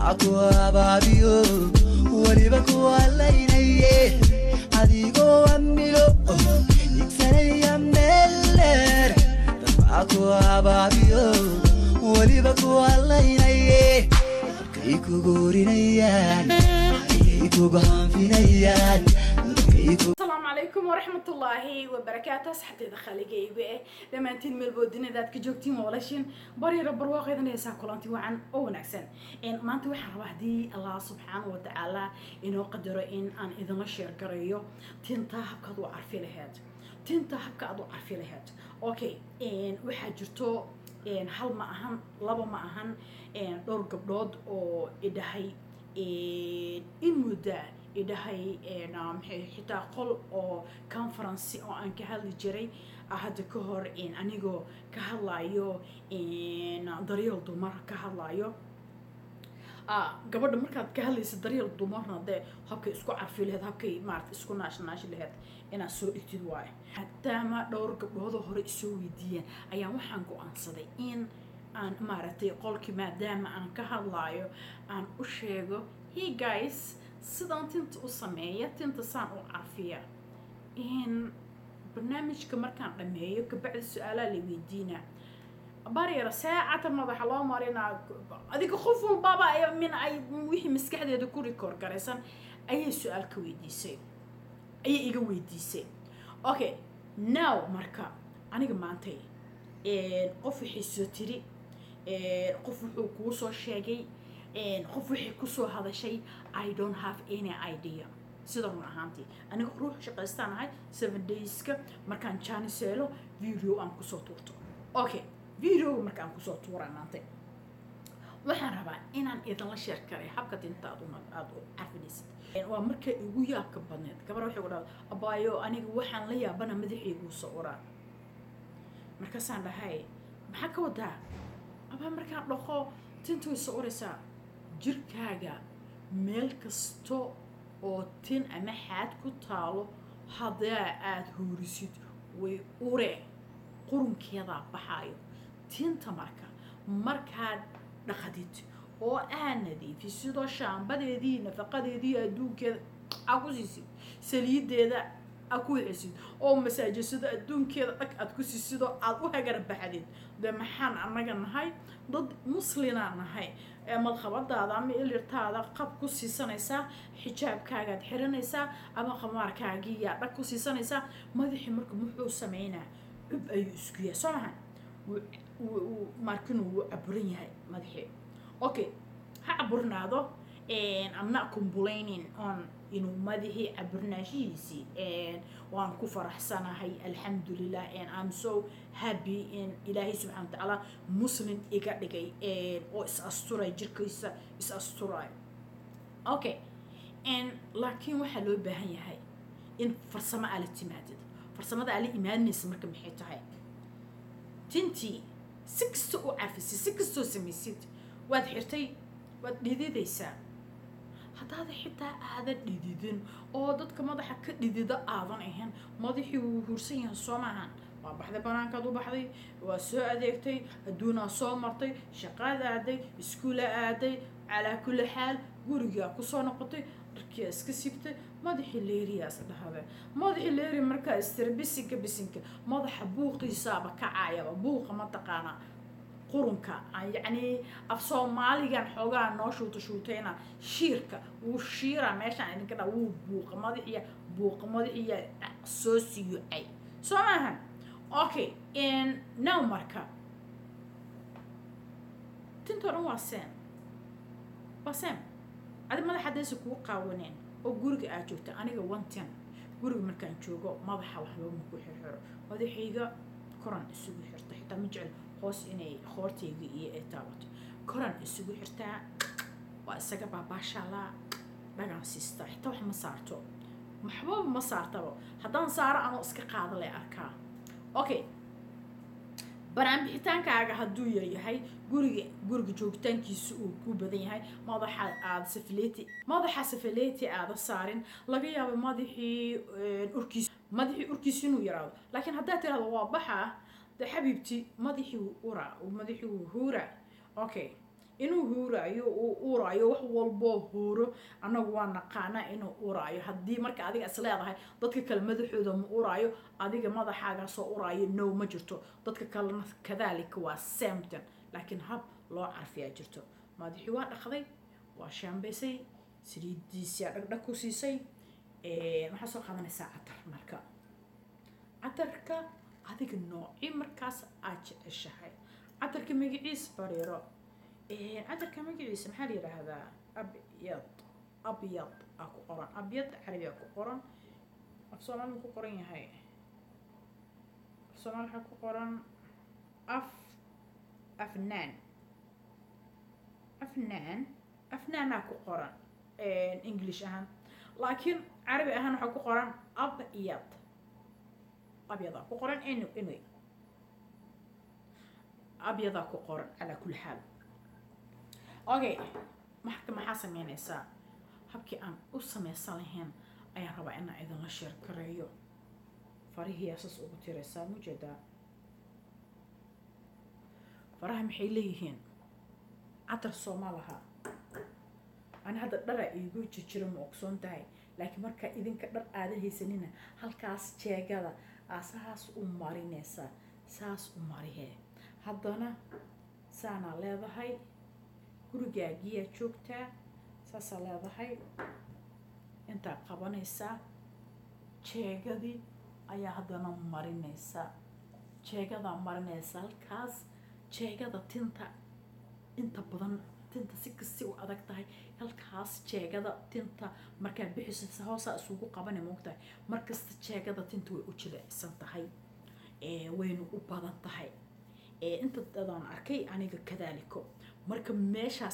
dabca ku abaabiyo weliba ku halaynaye adigoo amilo igsanaya meel dheer dabca ku abaabiyo weliba ku halaynaye markay kugu orinayaan ayay kugu hanfinayaan markay kugu asalaamu calaykum waraxmatullaahi wabarakaatu asxabteeda khaaligayga eh dhammaantiin meelboodinadaad ka joogtiin walaashin baryaro barwaaqeedan heesaa kulanti wacan oo wanaagsan maanta waxaan rabaa haddii allah subxaana wa tacaala inoo qadaro in aan idinla sheer garayo tinta habkaad u carfi laheyd tinta habka aad u carfi laheyd okay waxaa jirto hal ma ahan laba ma ahan dhowr gabdhood oo idhahay in mudda idhahay maxay xitaa qol oo conference oo aan ka hadli jiray hadda ka hor anigoo ka hadlayo daryeel dumar ka hadlayo gabadha markaad ka hadlaysa daryeel dumarna dee habkay isku carfi laheyd habkay maarata isku naashnaashi laheyd inaad soo dhigtid waayo maadaama dhowr gabdhoodoo hore isoo weydiiyeen ayaan waxaan go-aansaday in aan maaragtay qolkii maadaama aan ka hadlaayo aan u sheego hey guys sidaan tinta u sameeya tinta saan u carfiya in barnaamijka markaan dhameeyo kabacdi su-aalaa la weydiinaa baryara saacata madaxa loo marinaa adiga qof walbaba min ay wixii maskaxdeeda ku rikoor garaysan ayay su-aal ka weydiisay ayay iga weydiisay okay now marka aniga maantay qof waxay soo tiri qof wuxuu kuu soo sheegay qof waxay kusoo hadashay i don't have any idea sida run ahaantii aniga ruux shaqaystaan ahay seven dayska markaan janiseelo video aan kusoo tuurto okay videoga markaan kusoo tuura maantay waxaan rabaa inaan idinla sheer karay habka dinta aad aada u carfinaysid waa markay igu yaabka badneed gabar waxay ku dhahda abaayo aniga waxaan la yaabana madaxayguu soo uraa markaasaan dhahay maxaa ka wadaa abaa markaan dhaqo tinta way soo uraysaa jirkaaga meel kasta oo tin ama xaad ku taalo haddaa aada hoorisid way ure qurunkeedaa baxaayo tinta marka markaad dhaqdid oo aad nadiifid sidoo shaambadeedii nafaqadeedii adduunkeeda aa ku siisid saliideeda aad ku wixisid oo masaajisada adduunkeeda dhag aad ku siisid oo aad u hagar baxdid dee maxaan annaga nahay dad muslinaa nahay madqabadaada ama ilirtaada qab ku siisanaysaa xijaabkaagaad xiranaysaa ama qamaarkaagiiyaa dhag ku siisanaysaa madaxii marka muxuu sameynaa cub ayuu isku yahay soo maha markinu wuu caburan yahay madaxii okay ha caburnaado i'm not complaining on inuu madaxii caburnaashihiisii waan ku faraxsanahay alxamdulilah and i'm so happy in ilaahay subxana wa tacaala muslim iga dhigay oo is asturay jirkiisa is asturay okay laakiin waxaa loo baahan yahay in farsamo aa la timaadid farsamada aa la imaadinaysa marka maxay tahay tintii si kasta u cafisid si kastoo samaysid waad xirtay waad dhididaysaa haddaada xitaa aadan dhididin oo dadka madaxa ka dhidida aadan ahayn madaxii wuu huursan yahay soo maahan waa baxday banaankaad u baxday waa soo adeegtay adduunaa soo martay shaqaad aaday iskuula aaday calaa kulli xaal gurigaa kusoo noqotay dharkiia iska sibtay madaxii leeriyaas dhahade madaxii leeri markaa istira bisinka bisinka madaxa buuqiisaaba kacaayaba buuqa mataqaanaa qurunka yacni af soomaaligan xoogaa noo shuuta shuutayna shiirka wuu shiiraa meeshaan idinka dha wuu buuqa madaxiya buuqa madaxiya soo siyucay soo maaha okay now marka tintoo dhan waa seen waa seen adi madaxa haddaysa kuu qaawaneen oo guriga aad joogta aniga one ten guriga markaan joogo madaxa waxba maku xirxiro madaxayga koran isugu xirta xitaa ma jecel hoos inay hoortayga iyo ay taabato koran isugu xirtaa waa isaga baabaashaalaa dhagaan siistaa xitaa wax ma saarto waxbaba ma saartaba haddaan saaro anoo iska qaada lay arkaa okay banaanbixitaankaaga hadduu yaryahay guriga guriga joogitaankiisa uu ku badan yahay madaxa aada safaleeti madaxa safaleeti aada saarin laga yaabo madaxii urkiis madaxii urkiisa inuu yaraado laakiin haddaad tirahdo waa baxa de xabiibti madaxii wuu ura madaxii wuu huura okay inuu huuraayo uu uuraayo wax walboo huuro annagu waa naqaanaa inuu uuraayo haddii marka adiga is leedahay dadka kale madaxooda ma uraayo adiga madaxaaga soo uraayo no ma jirto dadka kalena kadaalika waa samton laakiin hab loo carfiyaa jirto madaxii waa dhaqday waa shaambaysay saliidiisiyaa dhagdhag ku siisay waxaa soo qaadanaysaa catar marka catarka adiga nooci markaas aad jeceshahay catarka magaciisa bariiro catarka magaciisa maxaa la yidhaahdaa abyad abyad aa ku qoran abyad carabi aa ku qoran af soomaali ku qoran yahay af soomaali waxaa ku qoran af afnaan afnaan afnaanaa ku qoran english ahaan laakiin carabi ahaan waxaa ku qoran abyad abyadaa ku qoran anyway abyadaa ku qoran calaa kulli xaal okay marka maxaa sameynaysaa habkii aan u sameysan lahayn ayaan rabaa inaan idinla sheer gareeyo farihii asaas ugu tiraysaa mujeedaa faraha maxay leeyihiin catar sooma laha ani hadda dhara iigu jirjiro ma ogsoon tahay laakiin markaa idinka dhar aadan haysanina halkaas jeegada aa saas u marinaysaa saas u marihee haddana saanaa leedahay gurigaagiyaa joogtaa saasaa leedahay intaa qabanaysaa jeegadii ayaa haddana marinaysaa jeegadaa marinaysaa halkaas jeegada tinta inta badan tinta si kasti u adag tahay halkaas jeegada tinta markaad bixiso hoosaa isugu qabana moogtahay markasta jeegada tinta way u jilicsan tahay wayna u badan tahay inta dadaan arkay aniga kadaaliko marka meeshaas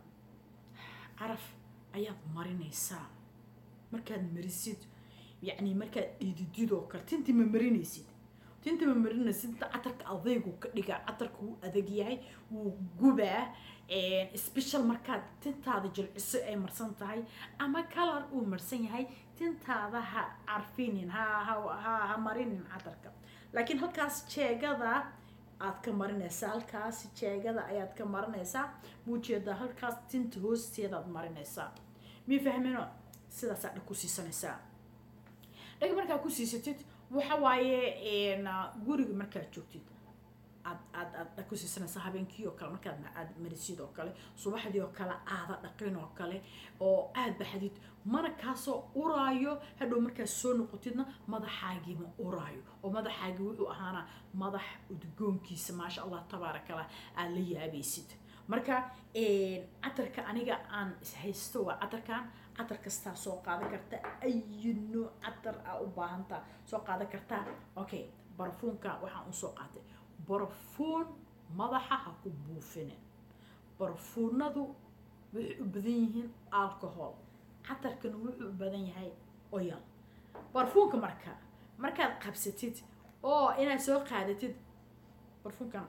caraf ayaad marinaysaa markaad marisid yacni markaad dhidididoo kale tinti ma marinaysid tinta ma marinaysid inta catarka adaygu ka dhigaa catarka wuu adag yahay wuu gubaa special markaad tintaada jilciso ay marsan tahay ama kalar uu marsan yahay tintaada ha carfinin ha ha ha ha marinin catarka laakiin halkaas jeegada aad ka marinaysaa halkaas jeegada ayaad ka marinaysaa muujeedaa halkaas tinta hoosteedaad marinaysaa mii fahmino sidaasaa dhag ku siisanaysaa dhag markaa ku siisatid waxa waaye guriga markaad joogtid aad aad aad dhag ku siisanaysaa habeenkii oo kale markaad aad marisid oo kale subaxdii oo kale aada dhaqin oo kale oo aad baxdid mana kaasoo uraayo hadhow markaad soo noqotidna madaxaagii ma uraayo oo madaxaagii wuxuu ahaana madax udgoonkiisa maasha allah tabaaraka allah aad la yaabaysid marka catarka aniga aan haysto waa catarkan catar kastaa soo qaadan karta ayi nooc catar aa u baahantaa soo qaadan kartaa okay barafuunka waxaan usoo qaatay barafuun madaxa ha ku buufinin barafuunadu waxay u badan yihiin alcohol catarkana wuxuu u badan yahay oyal barfuunka marka markaad qabsatid oo inaad soo qaadatid barfuunkan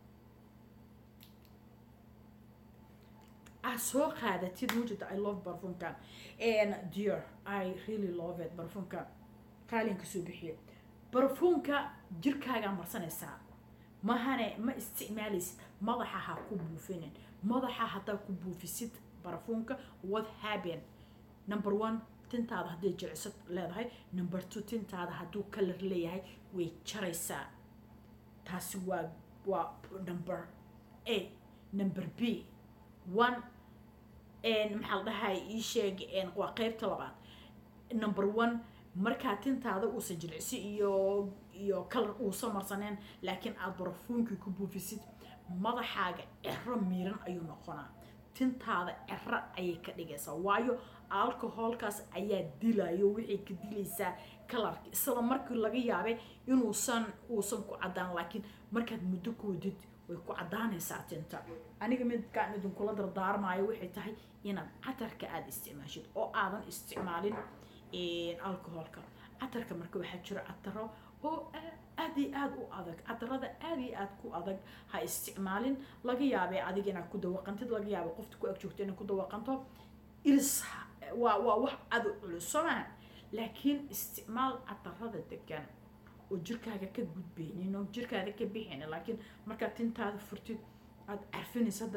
aad soo qaadatid mujida i love barfuunkan dear i really love it barfuunka qaalinka soo bixiye barfuunka jirkaagaa marsanaysaa mahane ma isticmaalaysid madaxa ha ku buufinin madaxa haddaa ku buufisid barfuunka what happen number one tintaada hadday jilicsad leedahay number two tintaada hadduu kalar leeyahay way jaraysaa taasi waa waa number a number b one maxaa la dhahay ii sheeg waa qeybta labaad number one markaa tintaada uusan jilicsi iyo iyo kalar uusan marsaneen laakiin aada barafuunkii ku buufisid madaxaaga cero miiran ayuu noqonaa tintaada cero ayay ka dhigaysaa waayo alcoholkaas ayaa dilayo waxay ka dilaysaa kalarka isla markii laga yaabay inuusan uusan ku caddaan laakiin markaad muddo koodid way ku caddaanaysaa tinta aniga midkaan idinkula dardaarmaayo waxay tahay inaad catarka aada isticmaashid oo aadan isticmaalin alcoholka catarka marka waxaa jiro cataro oo aad iyo aada u adag catarada aada iyo aada ku adag ha isticmaalin laga yaabay adiga inaad ku dawaqantid laga yaabay qofta ku ag joogto inaad ku dawaqanto iris waa waa wax aada u culus soo maha laakiin isticmaal catarada degan oo jirkaaga ka gudbeynin oo jirkaaga ka bixinin laakiin markaad tintaada furtid aada carfinaysa hadda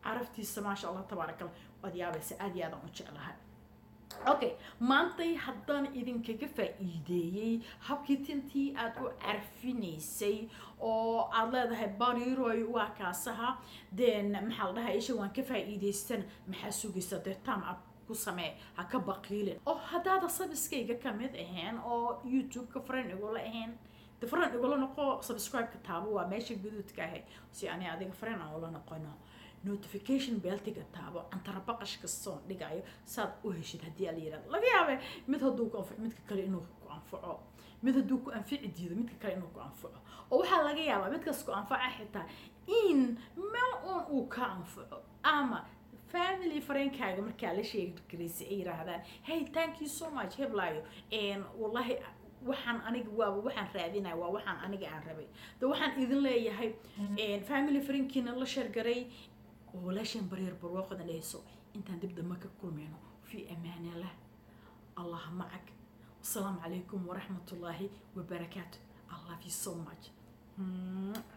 caraftiisa maasha allah tabaaraka allah waad yaabaysa aad iyo aadaan u jeclahay okay maantay haddaan idinkaga faa'iideeyey habkii tintii aad u carfinaysay oo aad leedahay bariroy waa kaasaha then maxaa la dhahaa isha waan ka faa'iidaystan maxaa sugaysa dee tam up ku samee ha ka baqiilin oo haddaada sabiskayga kamid ahayn oo youtube-ka friend igula ahayn de friend igula noqo subscribe-ka taabo waa meesha guduudka ahay si ani adiga friend aan ula noqono notification beltiga taabo antara baqash kastoon dhigayo saad u heshid haddii ala yirahdo laga yaabe mid hadduu ku anfaco midka kale inuu ku anfaco mid hadduu ku anfici diido midka kale inuu ku anfaco oo waxaa laga yaabaa midkaas ku anfaca xitaa in meel uun uu ka anfaco ama family friendkaaga markaa la sheegi karaysay ay yiraahdaan hey thank you so much heblaayo wallahi waxaan aniga waaba waxaan raadinaya waa waxaan aniga aan rabay de waxaan idin leeyahay family friendkiina la sheergaray walaashan bareer barwaaqada dhehayso intaan dib dambe ka kulmayno fi amaani allah allah macag wasalaamu calaykum waraxmat ullaahi wabarakaatu i love you so much